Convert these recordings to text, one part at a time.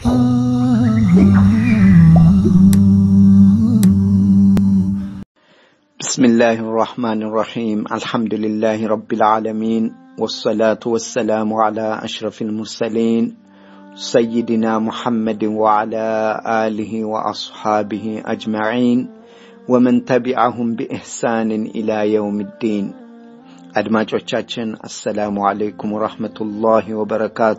بسم الله الرحمن الرحيم الحمد لله رب العالمين والصلاة والسلام على أشرف المرسلين سيدنا محمد وعلى آله وأصحابه أجمعين ومن تبعهم بإحسان إلى يوم الدين አድማጮቻችን አሰላሙ አለይኩም ወረሕመቱላሂ ወበረካቱ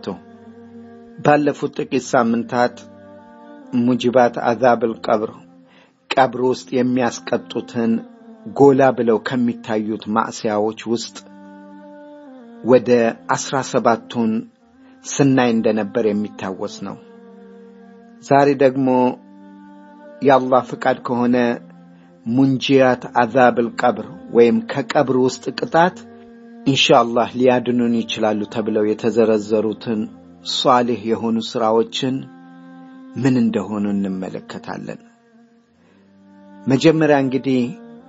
ባለፉት ጥቂት ሳምንታት ሙጅባት አዛብል ቀብር ቀብር ውስጥ የሚያስቀጡትን ጎላ ብለው ከሚታዩት ማዕስያዎች ውስጥ ወደ አስራ ሰባቱን ስናይ እንደነበር የሚታወስ ነው ዛሬ ደግሞ የአላህ ፍቃድ ከሆነ ሙንጂያት አዛብል ቀብር ወይም ከቀብር ውስጥ ቅጣት ኢንሻአላህ ሊያድኑን ይችላሉ ተብለው የተዘረዘሩትን ሷሊህ የሆኑ ስራዎችን ምን እንደሆኑ እንመለከታለን መጀመሪያ እንግዲህ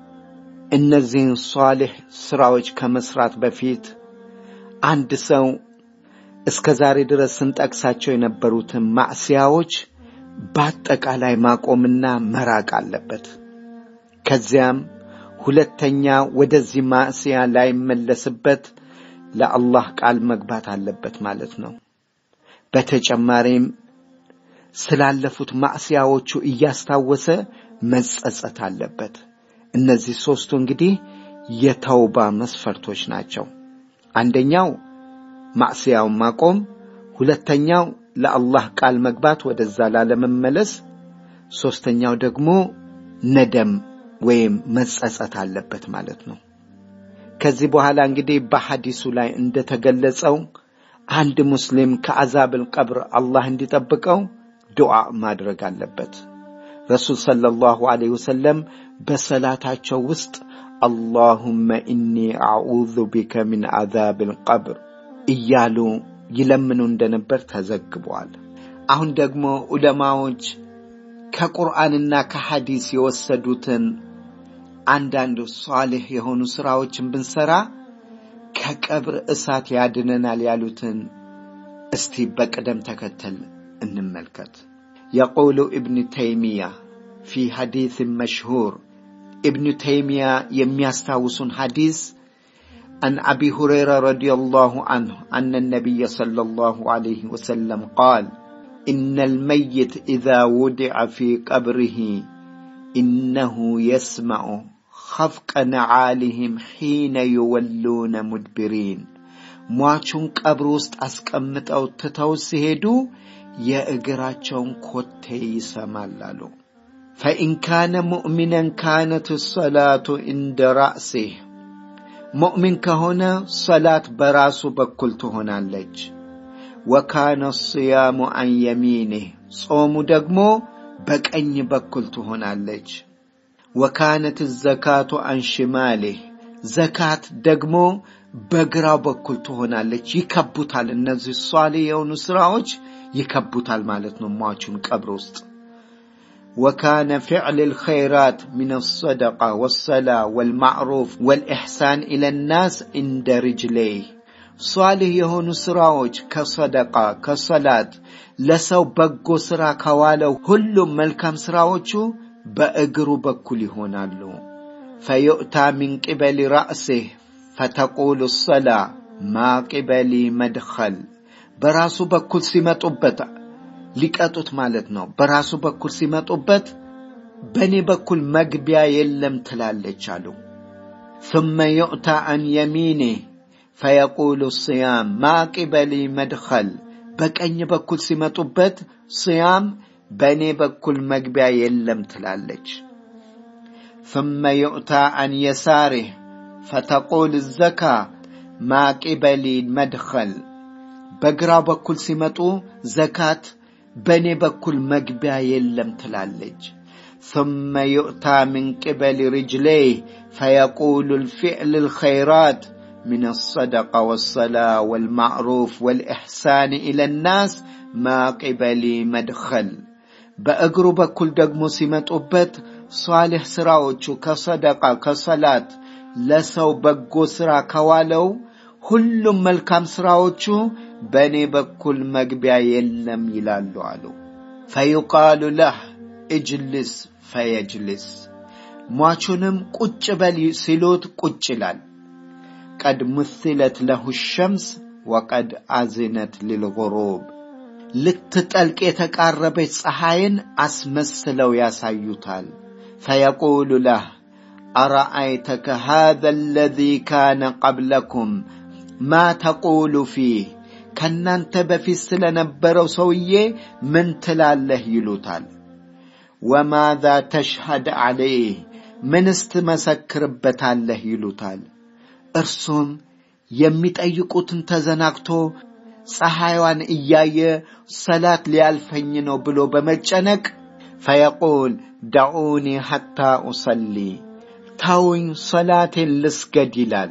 እነዚህን ሷሊህ ስራዎች ከመስራት በፊት አንድ ሰው እስከ ዛሬ ድረስ ስንጠቅሳቸው የነበሩትን ማዕስያዎች በአጠቃላይ ማቆምና መራቅ አለበት ከዚያም ሁለተኛ ወደዚህ ማዕስያ ላይመለስበት ለአላህ ቃል መግባት አለበት ማለት ነው በተጨማሪም ስላለፉት ማዕስያዎቹ እያስታወሰ መጸጸት አለበት እነዚህ ሦስቱ እንግዲህ የተውባ መስፈርቶች ናቸው አንደኛው ማዕስያውን ማቆም ሁለተኛው ለአላህ ቃል መግባት ወደዛ ላለመመለስ ሦስተኛው ደግሞ ነደም ወይም መጸጸት አለበት ማለት ነው ከዚህ በኋላ እንግዲህ በሐዲሱ ላይ እንደተገለጸው አንድ ሙስሊም ከአዛብል ቀብር አላህ እንዲጠብቀው ዱዓ ማድረግ አለበት ረሱል ሰለላሁ ዐለይሂ ወሰለም በሰላታቸው ውስጥ አላሁመ ኢኒ አዑዙ ቢከ ሚን አዛብ ልቀብር እያሉ ይለምኑ እንደነበር ተዘግበዋል አሁን ደግሞ ዑለማዎች ከቁርአንና ከሐዲስ የወሰዱትን አንዳንድ ሷሊህ የሆኑ ስራዎችን ብንሰራ ከቀብር እሳት ያድነናል ያሉትን እስቲ በቅደም ተከተል እንመልከት የቁሉ እብን ተይሚያ ፊ ሐዲስ መሽሁር ابن تيمية يميستاوسون حديث عن أبي هريرة رضي الله عنه أن النبي صلى الله عليه وسلم قال إن الميت إذا وضع في قبره إنه يسمع خفق نعالهم حين يولون مدبرين ሟቹን ቀብር ውስጥ አስቀምጠው ትተው ሲሄዱ የእግራቸውን ኮቴ ይሰማል አሉ ፈኢን ካነ ሙእሚነን ካነት ሰላቱ እንደ ራእሲህ ሙእሚን ከሆነ ሰላት በራሱ በኩል ትሆናለች ወካነ ስያሙ አን የሚኒህ ጾሙ ደግሞ በቀኝ በኩል ትሆናለች ወካነት ዘካቱ አን ሽማሌህ ዘካት ደግሞ በግራው በኩል ትሆናለች ይከቡታል እነዚህ ሷሌ የሆኑ ስራዎች ይከቡታል ማለት ነው ሟቹን ቀብር ውስጥ وكان فعل الخيرات من الصدقة والصلاة والمعروف والإحسان إلى الناس عند رجليه صالح የሆኑ ስራዎች ከሰደቃ ከሰላት ለሰው በጎ ስራ ከዋለው ሁሉም መልካም ስራዎቹ በእግሩ በኩል ይሆናሉ ፈዩእታ ሚን ቅበል ራእሲህ ፈተቁሉ ሰላ ማ ቅበሊ መድኸል በራሱ በኩል ሲመጡበት ሊቀጡት ማለት ነው በራሱ በኩል ሲመጡበት በእኔ በኩል መግቢያ የለም ትላለች አሉ ثم يؤتى عن يمينه فيقول الصيام ما قبلي مدخل በቀኝ በኩል ሲመጡበት صيام በእኔ በኩል መግቢያ የለም ትላለች ثم يؤتى عن يساره فتقول الزكاة ما قبلي مدخل በግራ በኩል ሲመጡ ዘካት በእኔ በኩል መግቢያ የለም ትላለች ثم يؤتى من قبل رجليه فيقول الفعل الخيرات من الصدقة والصلاة والمعروف والإحسان إلى الناس ما قبلي مدخل በእግሩ በኩል ደግሞ ሲመጡበት ሷሊሕ ስራዎቹ ከሰደቃ ከሰላት ለሰው በጎ ስራ ከዋለው ሁሉም መልካም ስራዎቹ በእኔ በኩል መግቢያ የለም ይላሉ አሉ ፈዩቃሉ ለህ እጅልስ ፈየጅልስ ሟቹንም ቁጭ በል ሲሉት ቁጭ ይላል። ቀድ ምትለት ለሁ ሸምስ ወቀድ አዝነት ሊልጉሩብ ልትጠልቅ የተቃረበች ፀሐይን አስመስለው ያሳዩታል። ፈየቁሉ ለህ አረአይተከ ሃذا الذي كان قبلكم ማ ተቁሉ ፊህ ከእናንተ በፊት ስለነበረው ሰውዬ ምን ትላለህ ይሉታል። ወማዛ ተሽሃድ ዐለይህ ምንስ ትመሰክርበታለህ ይሉታል። እርሱም የሚጠይቁትን ተዘናግቶ ፀሐይዋን እያየ ሰላት ሊያልፈኝ ነው ብሎ በመጨነቅ ፈየቁል ደዑኒ ሐታ ኡሰሊ ታውኝ ሰላቴን ልስገድ ይላል።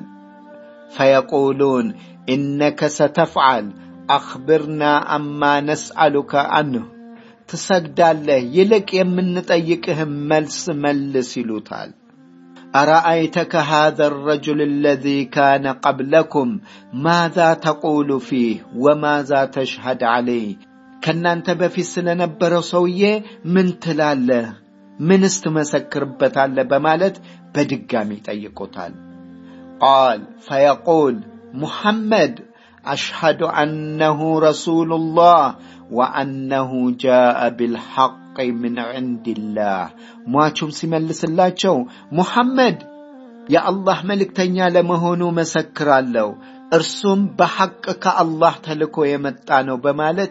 ፈየቁሉን ኢነከ ሰተፍዓል አኽብርና አማ ነስአሉከ አንሁ ትሰግዳለህ፣ ይልቅ የምንጠይቅህም መልስ መልስ ይሉታል። أرأيتك هذا الرجل الذي كان قبلكم ماذا تقول فيه وماذا تشهد عليه ከእናንተ በፊት ስለነበረው ሰውዬ ምን ትላለህ? ምንስ ትመሰክርበታለህ? በማለት በድጋሚ ጠይቆታል። ቃል ፈየቁል ሙሐመድ አሽሃዱ አነሁ ረሱሉላህ ወአነሁ ጃአ ቢልሐቅ ምን ዕንድላህ ሟቹም ሲመልስላቸው ሙሐመድ የአላህ መልእክተኛ ለመሆኑ መሰክራለሁ፣ እርሱም በሐቅ ከአላህ ተልኮ የመጣ ነው በማለት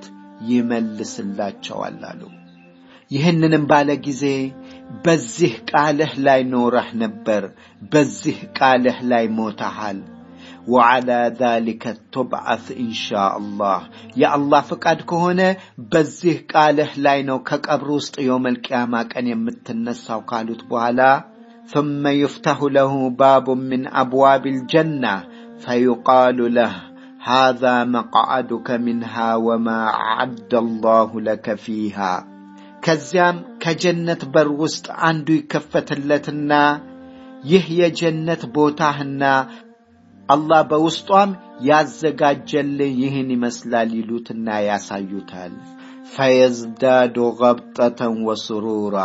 ይመልስላቸዋል አሉ። ይህንንም ባለ ጊዜ በዚህ ቃልህ ላይ ኖረህ ነበር፣ በዚህ ቃልህ ላይ ሞተሃል። ወዓላ ዛሊከ ቱብዓት ኢንሻ አላህ የአላህ ፍቃድ ከሆነ በዚህ ቃልህ ላይ ነው ከቀብር ውስጥ የውመል ቅያማ ቀን የምትነሳው ካሉት በኋላ ثم يفتح له باب من أبواب الجنة فيقال له هذا مقعدك منها وما أعد الله لك فيها ከዚያም ከጀነት በር ውስጥ አንዱ ይከፈትለትና ይህ የጀነት ቦታህና አላህ በውስጧም ያዘጋጀልህ ይህን ይመስላል ይሉትና ያሳዩታል። ፈየዝዳዱ ገብጠተን ወስሩራ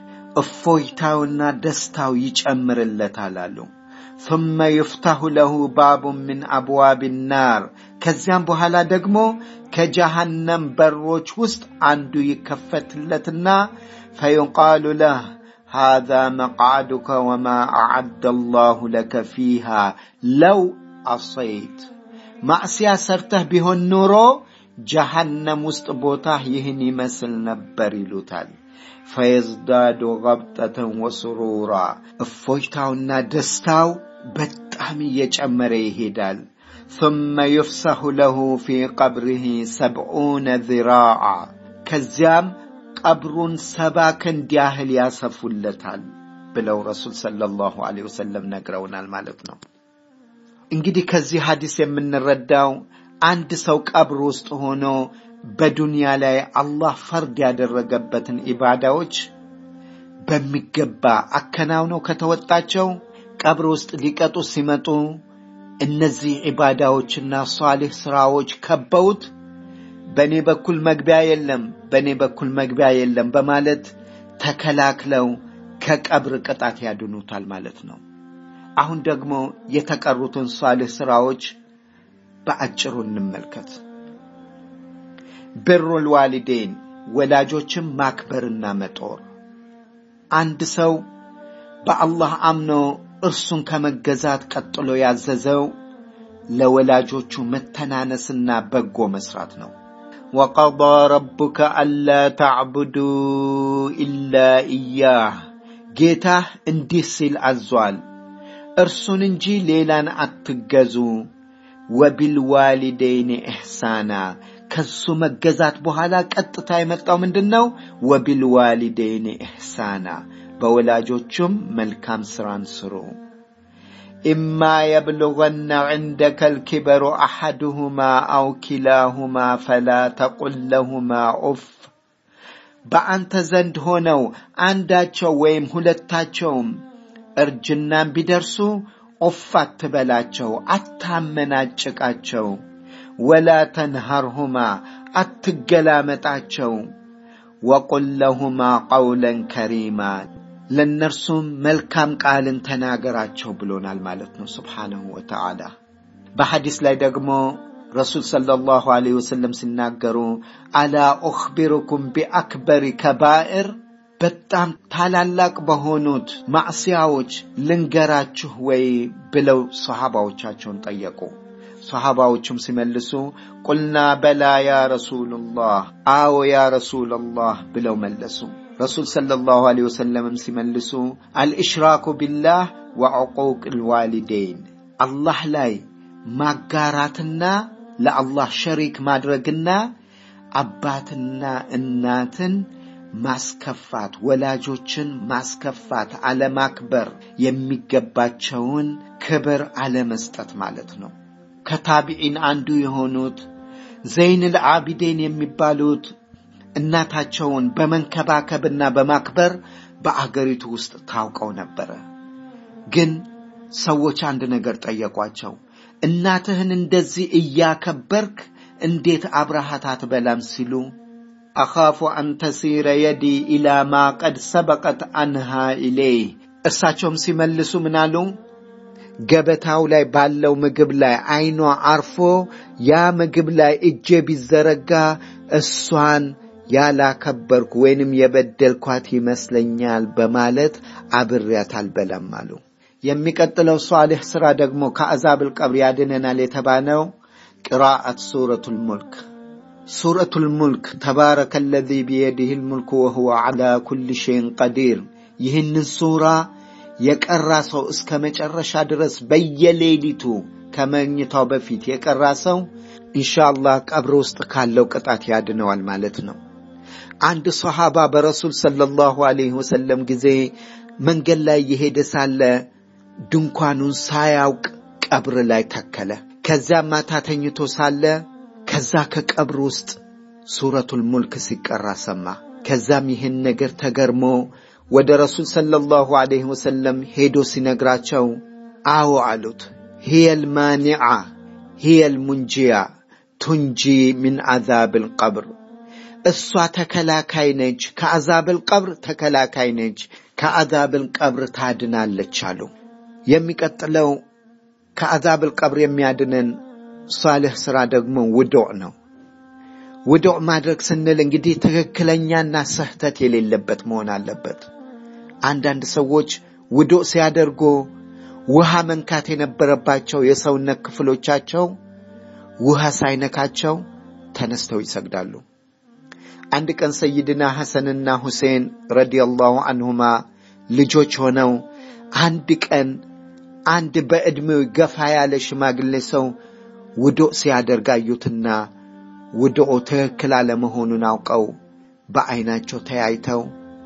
እፎይታውና ደስታው ይጨምርለታል አሉ። ثم يفتح له باب من أبواب النار ከዚያም በኋላ ደግሞ ከጀሃነም በሮች ውስጥ አንዱ ይከፈትለትና ፈዩቃሉ ለህ هذا مقعدك وما أعد الله لك فيها لو عصيت ማዕስያ ሰርተህ ቢሆን ኖሮ ጀሃነም ውስጥ ቦታህ ይህን ይመስል ነበር ይሉታል። ፈየዝዳዱ ገብጠተን ወስሩራ እፎይታውና ደስታው በጣም እየጨመረ ይሄዳል። ثم يفسح له في قبره سبعون ذراعا ከዚያም ቀብሩን ሰባ ክንድ ያህል ያሰፉለታል ብለው ረሱል ሰለላሁ ዐለይሂ ወሰለም ነግረውናል ማለት ነው። እንግዲህ ከዚህ ሐዲስ የምንረዳው አንድ ሰው ቀብር ውስጥ ሆኖ በዱንያ ላይ አላህ ፈርድ ያደረገበትን ኢባዳዎች በሚገባ አከናውነው ከተወጣቸው ቀብር ውስጥ ሊቀጡ ሲመጡ እነዚህ ኢባዳዎችና ሷሊህ ስራዎች ከበውት በእኔ በኩል መግቢያ የለም፣ በእኔ በኩል መግቢያ የለም በማለት ተከላክለው ከቀብር ቅጣት ያድኑታል ማለት ነው። አሁን ደግሞ የተቀሩትን ሷሊህ ስራዎች በአጭሩ እንመልከት። ብሩል ዋሊዴን ወላጆችን ማክበርና መጦር። አንድ ሰው በአላህ አምኖ እርሱን ከመገዛት ቀጥሎ ያዘዘው ለወላጆቹ መተናነስና በጎ መስራት ነው። ወቀضى ረቡከ አላ ተዕቡዱ ኢላ ኢያህ ጌታህ እንዲህ ሲል አዟል፣ እርሱን እንጂ ሌላን አትገዙ። ወቢልዋሊደይን ኢሕሳና ከሱ መገዛት በኋላ ቀጥታ የመጣው ምንድን ነው? ወቢልዋሊደይን ኢሕሳና በወላጆቹም መልካም ስራን ስሩ። ኢማ የብሉغነ ዕንደከ ልኪበሩ አሐድሁማ አው ኪላሁማ ፈላ ተቁል ለሁማ ኡፍ በአንተ ዘንድ ሆነው አንዳቸው ወይም ሁለታቸውም እርጅናን ቢደርሱ ኦፍ አትበላቸው፣ አታመናጭቃቸው። ወላ ተንሃርሁማ አትገላመጣቸው። ወቁል ለሁማ ቀውለን ከሪማ ለእነርሱም መልካም ቃልን ተናገራቸው ብሎናል ማለት ነው ስብሓንሁ ወተዓላ በሐዲስ ላይ ደግሞ ረሱል ሰለላሁ ዐለይሂ ወሰለም ሲናገሩ አላ ኡኽቢሩኩም ቢአክበሪ ከባኢር በጣም ታላላቅ በሆኑት ማዕስያዎች ልንገራችሁ ወይ ብለው ሰሃባዎቻቸውን ጠየቁ ሰሃባዎቹም ሲመልሱ ቁልና በላ ያ ረሱሉላህ አዎ ያ ረሱላላህ ብለው መለሱ ረሱል ሰለላሁ ዐለይሂ ወሰለምም ሲመልሱ አልእሽራኩ ቢላህ ወዕቁቅ ልዋሊደይን አላህ ላይ ማጋራትና ለአላህ ሸሪክ ማድረግና አባትና እናትን ማስከፋት ወላጆችን ማስከፋት አለማክበር የሚገባቸውን ክብር አለመስጠት ማለት ነው ከታቢዒን አንዱ የሆኑት ዘይን ልዓቢዴን የሚባሉት እናታቸውን በመንከባከብና በማክበር በአገሪቱ ውስጥ ታውቀው ነበረ ግን ሰዎች አንድ ነገር ጠየቋቸው እናትህን እንደዚህ እያከበርክ እንዴት አብረሃት አትበላም ሲሉ አኻፉ አን ተሲረ የዲ ኢላ ማ ቀድ ሰበቀት አንሃ ኢሌይህ እርሳቸውም ሲመልሱ ምናሉ ገበታው ላይ ባለው ምግብ ላይ አይኗ አርፎ ያ ምግብ ላይ እጄ ቢዘረጋ እሷን ያላከበርኩ ወይንም የበደልኳት ይመስለኛል በማለት አብሬያት አልበላም አሉ የሚቀጥለው ሷሊሕ ሥራ ደግሞ ከአዛብል ቀብር ያድነናል የተባለው ቅራአት ሱረቱ ልሙልክ ሱረቱ ልሙልክ ተባረከ ለዚ ቢየድህ ልሙልክ ወሁወ ዓላ ኩል ሸይን ቀዲር ይህንን ሱራ የቀራ ሰው እስከ መጨረሻ ድረስ በየሌሊቱ ከመኝታው በፊት የቀራ ሰው ኢንሻአላህ ቀብር ውስጥ ካለው ቅጣት ያድነዋል ማለት ነው አንድ ሰሃባ በረሱል ሰለላሁ ዐለይሂ ወሰለም ጊዜ መንገድ ላይ የሄደ ሳለ ድንኳኑን ሳያውቅ ቀብር ላይ ተከለ ከዚያም ማታ ተኝቶ ሳለ ከዛ ከቀብር ውስጥ ሱረቱል ሙልክ ሲቀራ ሰማ ከዛም ይህን ነገር ተገርሞ ወደ ረሱል ሰለላሁ ዐለይሂ ወሰለም ሄዶ ሲነግራቸው አዎ አሉት ሂየል ማኒዓ ሂየል ሙንጂያ ቱንጂ ሚን አዛብል ቀብር እሷ ተከላካይ ነች ከአዛብል ቀብር ተከላካይ ነች ከአዛብል ቀብር ታድናለች አሉ የሚቀጥለው ከአዛብል ቀብር የሚያድነን ሳልህ ሥራ ደግሞ ውዱዕ ነው ውዱዕ ማድረግ ስንል እንግዲህ ትክክለኛና ስህተት የሌለበት መሆን አለበት አንዳንድ ሰዎች ውዱዕ ሲያደርጉ ውሃ መንካት የነበረባቸው የሰውነት ክፍሎቻቸው ውሃ ሳይነካቸው ተነስተው ይሰግዳሉ አንድ ቀን ሰይድና ሐሰንና ሁሴን ረዲየላሁ አንሁማ ልጆች ሆነው አንድ ቀን አንድ በዕድሜው ገፋ ያለ ሽማግሌ ሰው ውዱእ ሲያደርግ አዩትና ውዱኡ ትክክል አለመሆኑን አውቀው በዐይናቸው ተያይተው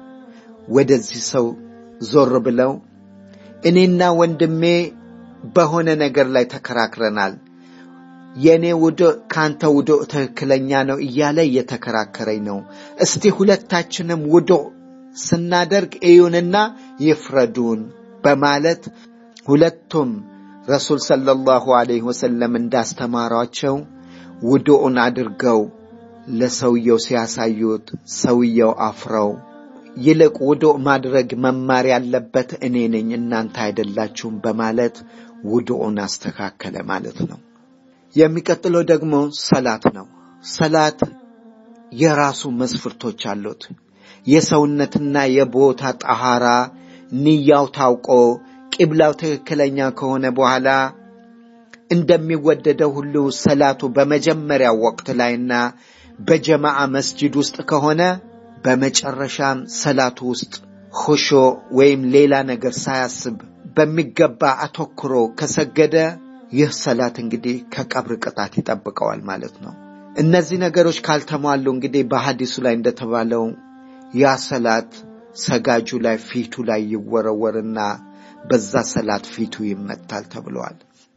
ወደዚህ ሰው ዞር ብለው እኔና ወንድሜ በሆነ ነገር ላይ ተከራክረናል የእኔ ውዱእ ከአንተ ውዱእ ትክክለኛ ነው እያለ እየተከራከረኝ ነው እስቲ ሁለታችንም ውዱእ ስናደርግ እዩንና ይፍረዱን በማለት ሁለቱም ረሱል ሰለላሁ ዐለይሂ ወሰለም እንዳስተማሯቸው ውዱኡን አድርገው ለሰውየው ሲያሳዩት ሰውየው አፍረው ይልቅ ውዱእ ማድረግ መማር ያለበት እኔ ነኝ እናንተ አይደላችሁም በማለት ውዱኡን አስተካከለ ማለት ነው የሚቀጥለው ደግሞ ሰላት ነው ሰላት የራሱ መስፍርቶች አሉት የሰውነትና የቦታ ጠሃራ ንያው ታውቆ ቂብላው ትክክለኛ ከሆነ በኋላ እንደሚወደደው ሁሉ ሰላቱ በመጀመሪያው ወቅት ላይና በጀማዓ መስጂድ ውስጥ ከሆነ በመጨረሻም ሰላቱ ውስጥ ኹሾ ወይም ሌላ ነገር ሳያስብ በሚገባ አተኩሮ ከሰገደ ይህ ሰላት እንግዲህ ከቀብር ቅጣት ይጠብቀዋል ማለት ነው እነዚህ ነገሮች ካልተሟሉ እንግዲህ በሐዲሱ ላይ እንደተባለው ያ ሰላት ሰጋጁ ላይ ፊቱ ላይ ይወረወርና በዛ ሰላት ፊቱ ይመታል ተብለዋል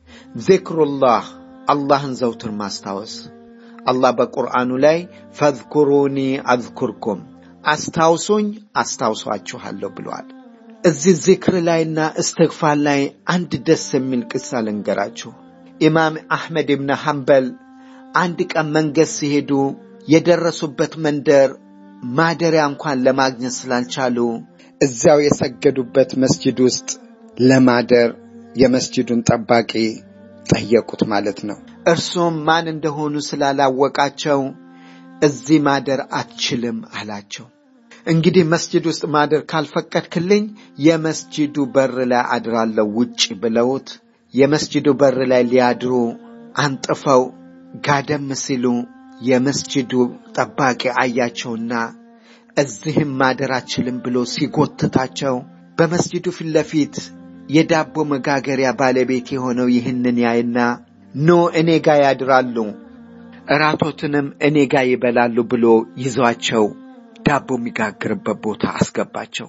ዚክሩላህ አላህን ዘውትር ማስታወስ አላህ በቁርአኑ ላይ ፈዝኩሩኒ አዝኩርኩም አስታውሱኝ አስታውሷችኋለሁ ብለዋል እዚህ ዚክር ላይና እስትግፋር ላይ አንድ ደስ የሚል ቅሳ ልንገራችሁ ኢማም አሕመድ ብን ሐንበል አንድ ቀን መንገድ ሲሄዱ የደረሱበት መንደር ማደሪያ እንኳን ለማግኘት ስላልቻሉ እዚያው የሰገዱበት መስጂድ ውስጥ ለማደር የመስጂዱን ጠባቂ ጠየቁት ማለት ነው። እርሱም ማን እንደሆኑ ስላላወቃቸው እዚህ ማደር አትችልም አላቸው። እንግዲህ መስጂድ ውስጥ ማደር ካልፈቀድክልኝ የመስጂዱ በር ላይ አድራለሁ ውጭ ብለውት የመስጂዱ በር ላይ ሊያድሩ አንጥፈው ጋደም ሲሉ የመስጂዱ ጠባቂ አያቸውና እዚህም ማደር አችልም ብሎ ሲጎትታቸው በመስጂዱ ፊት ለፊት የዳቦ መጋገሪያ ባለቤት የሆነው ይህንን ያይና ኖ እኔ ጋ ያድራሉ፣ እራቶትንም እኔ ጋ ይበላሉ ብሎ ይዟቸው ዳቦ የሚጋግርበት ቦታ አስገባቸው።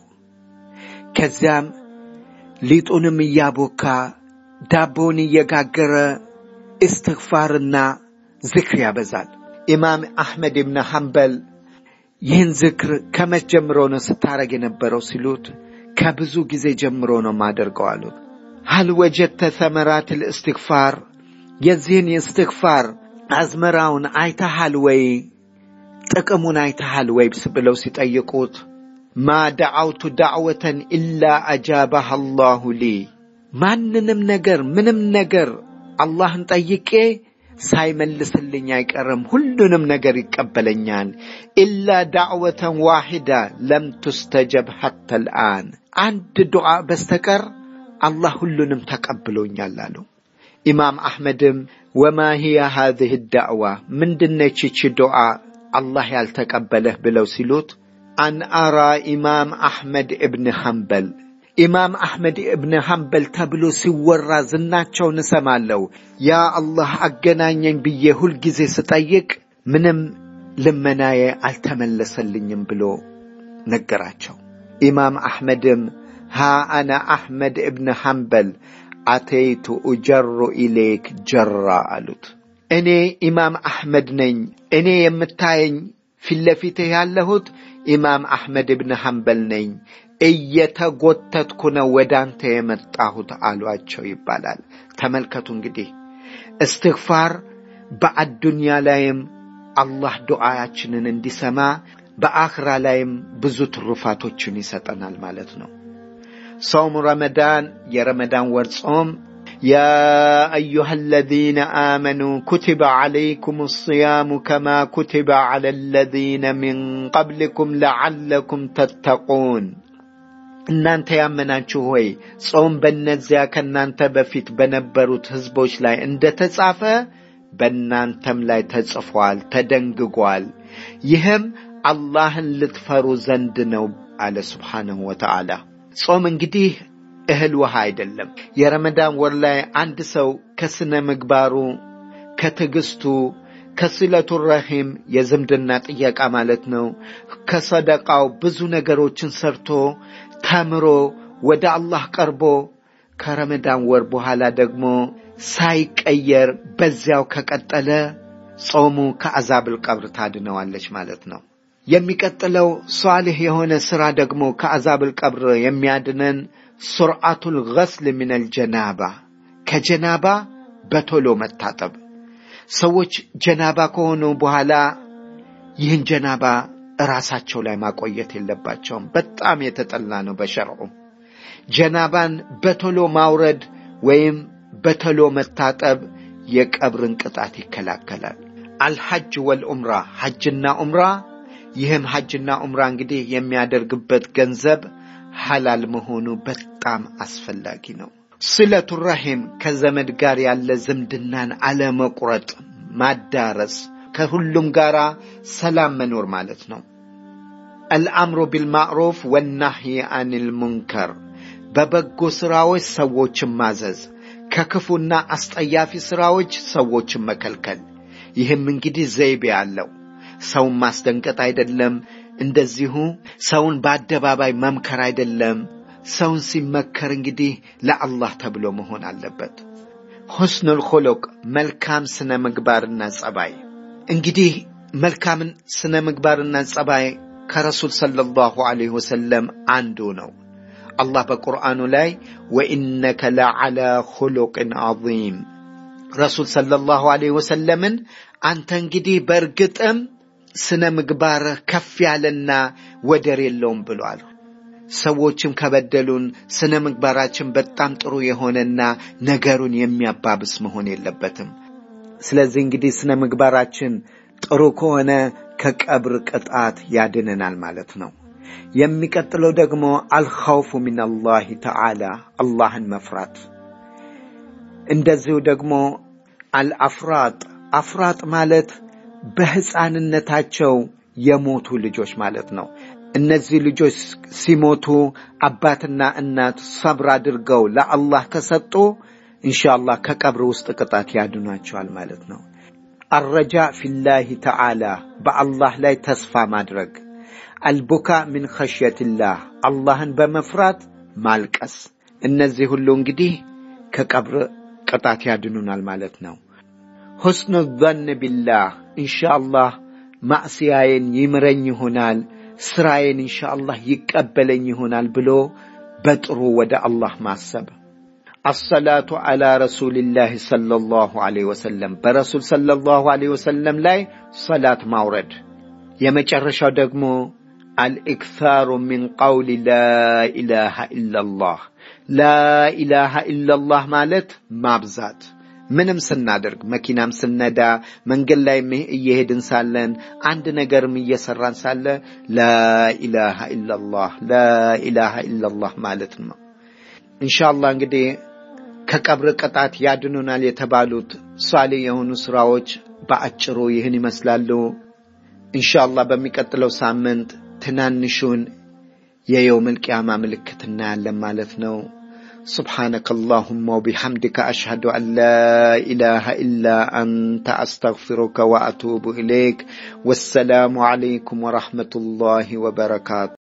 ከዚያም ሊጡንም እያቦካ ዳቦውን እየጋገረ እስትግፋርና ዝክር ያበዛል። ኢማም አሕመድ ብን ሐንበል ይህን ዝክር ከመች ጀምሮ ነው ስታረግ የነበረው ሲሉት ከብዙ ጊዜ ጀምሮ ነው ማደርገው አሉት። ሀል ወጀድተ ሰመራት ልእስትግፋር የዚህን የእስትግፋር አዝመራውን አይተሃል ወይ ጥቅሙን አይተሃል ወይ ብለው ሲጠይቁት ማ ደዓውቱ ዳዕወተን ኢላ አጃባህ አላሁ ሊ ማንንም ነገር ምንም ነገር አላህን ጠይቄ ሳይመልስልኝ አይቀርም። ሁሉንም ነገር ይቀበለኛል። ኢላ ዳዕወተን ዋሂዳ ለም ቱስተጀብ ሐታ ልአን አንድ ዱዓ በስተቀር አላህ ሁሉንም ተቀብሎኛል አሉ። ኢማም አሕመድም ወማ ሂየ ሃዚህ ዳዕዋ ምንድነች ይቺ ዱዓ አላህ ያልተቀበለህ ብለው ሲሉት አን አራ ኢማም አሕመድ እብን ሐንበል ኢማም አሕመድ እብን ሐንበል ተብሎ ሲወራ ዝናቸውን እሰማለሁ። ያ አላህ አገናኘኝ ብዬ ሁልጊዜ ስጠይቅ ምንም ልመናዬ አልተመለሰልኝም ብሎ ነገራቸው። ኢማም አሕመድም ሃ አነ አሕመድ እብን ሐንበል አተይቱ ኡጀሩ ኢሌክ ጀራ አሉት። እኔ ኢማም አሕመድ ነኝ። እኔ የምታየኝ ፊት ለፊትህ ያለሁት ኢማም አሕመድ እብን ሐንበል ነኝ። እየተጎተትኩ ነው ወደ አንተ የመጣሁት አሏቸው ይባላል። ተመልከቱ እንግዲህ እስትግፋር በአዱንያ ላይም አላህ ዱዓያችንን እንዲሰማ በአኽራ ላይም ብዙ ትሩፋቶችን ይሰጠናል ማለት ነው። ሶሙ ረመዳን የረመዳን ወር ጾም يا أيها الذين آمنوا كتب عليكم الصيام كما كتب على الذين من قبلكم لعلكم تتقون እናንተ ያመናችሁ ሆይ ጾም በእነዚያ ከእናንተ በፊት በነበሩት ሕዝቦች ላይ እንደ ተጻፈ በእናንተም ላይ ተጽፏል፣ ተደንግጓል። ይህም አላህን ልትፈሩ ዘንድ ነው አለ ስብሓንሁ ወተዓላ። ጾም እንግዲህ እህል ውሃ አይደለም። የረመዳን ወር ላይ አንድ ሰው ከስነ ምግባሩ ከትዕግስቱ ከስለቱ ረሂም የዝምድና ጥየቃ ማለት ነው ከሰደቃው ብዙ ነገሮችን ሰርቶ ተምሮ ወደ አላህ ቀርቦ ከረመዳን ወር በኋላ ደግሞ ሳይቀየር በዚያው ከቀጠለ ጾሙ ከአዛብል ቀብር ታድነዋለች ማለት ነው። የሚቀጥለው ሷልህ የሆነ ሥራ ደግሞ ከአዛብል ቀብር የሚያድነን ሱርዓቱል ገስል ሚነል ጀናባ ከጀናባ በቶሎ መታጠብ። ሰዎች ጀናባ ከሆኑ በኋላ ይህን ጀናባ ራሳቸው ላይ ማቆየት የለባቸውም። በጣም የተጠላ ነው በሸርዑ። ጀናባን በቶሎ ማውረድ ወይም በቶሎ መታጠብ የቀብርን ቅጣት ይከላከላል። አልሐጅ ወልዑምራ ሐጅና ዑምራ ይህም ሐጅና ዑምራ እንግዲህ የሚያደርግበት ገንዘብ ሐላል መሆኑ በጣም አስፈላጊ ነው። ስለቱ ረሂም ከዘመድ ጋር ያለ ዝምድናን አለመቁረጥ፣ ማዳረስ፣ ከሁሉም ጋር ሰላም መኖር ማለት ነው። አልአምሩ ቢልማዕሩፍ ወናህይ አኒል ሙንከር በበጎ ሥራዎች ሰዎችን ማዘዝ፣ ከክፉና አስጠያፊ ሥራዎች ሰዎችን መከልከል። ይህም እንግዲህ ዘይቤ አለው። ሰውን ማስደንቀጥ አይደለም። እንደዚሁ ሰውን በአደባባይ መምከር አይደለም። ሰውን ሲመከር እንግዲህ ለአላህ ተብሎ መሆን አለበት። ሁስኑል ኹሉቅ መልካም ስነ ምግባርና ጸባይ። እንግዲህ መልካምን ስነ ምግባርና ጸባይ ከረሱል ሰለላሁ ዐለይሂ ወሰለም አንዱ ነው። አላህ በቁርአኑ ላይ ወኢነከ ለዓላ ኹሉቅን ዐዚም ረሱል ሰለላሁ ዐለይሂ ወሰለምን አንተ እንግዲህ በእርግጥም ስነ ምግባርህ ከፍ ያለና ወደር የለውም ብሏል። ሰዎችም ከበደሉን ስነ ምግባራችን በጣም ጥሩ የሆነና ነገሩን የሚያባብስ መሆን የለበትም። ስለዚህ እንግዲህ ስነ ምግባራችን ጥሩ ከሆነ ከቀብር ቅጣት ያድነናል ማለት ነው። የሚቀጥለው ደግሞ አልኸውፉ ሚነላሂ ተዓላ አላህን መፍራት። እንደዚሁ ደግሞ አልአፍራጥ አፍራጥ ማለት በሕፃንነታቸው የሞቱ ልጆች ማለት ነው። እነዚህ ልጆች ሲሞቱ አባትና እናት ሰብር አድርገው ለአላህ ከሰጡ ኢንሻአላህ ከቀብር ውስጥ ቅጣት ያድኗቸዋል ማለት ነው። አረጃ ፊላሂ ተዓላ በአላህ ላይ ተስፋ ማድረግ፣ አልቡካ ሚን ኸሽየትላህ አላህን በመፍራት ማልቀስ። እነዚህ ሁሉ እንግዲህ ከቀብር ቅጣት ያድኑናል ማለት ነው። ሁስኑ ዘን ቢላህ ኢንሻአላህ ማዕስያዬን ይምረኝ ይሆናል ስራዬን ኢንሻአላህ ይቀበለኝ ይሆናል ብሎ በጥሩ ወደ አላህ ማሰብ። አሰላቱ ዓላ ረሱልላህ ሰለላሁ ዐለይሂ ወሰለም በረሱል ሰለላሁ ዐለይሂ ወሰለም ላይ ሰላት ማውረድ። የመጨረሻው ደግሞ አልኢክታሩ ሚን ቀውሊ ላኢላሃ ኢላላህ ላኢላሃ ኢላላህ ማለት ማብዛት ምንም ስናደርግ መኪናም ስነዳ መንገድ ላይ እየሄድን ሳለን አንድ ነገርም እየሰራን ሳለ ላኢላሃ ኢላላህ ላኢላሃ ኢላላህ ማለት ነው። ኢንሻአላህ እንግዲህ ከቀብር ቅጣት ያድኑናል የተባሉት ሷሊ የሆኑ ስራዎች በአጭሩ ይህን ይመስላሉ። ኢንሻአላህ በሚቀጥለው ሳምንት ትናንሹን የየውመል ቂያማ ምልክት እናያለን ማለት ነው። سبحانك اللهم وبحمدك أشهد أن لا إله إلا أنت أستغفرك وأتوب إليك والسلام عليكم ورحمة الله وبركاته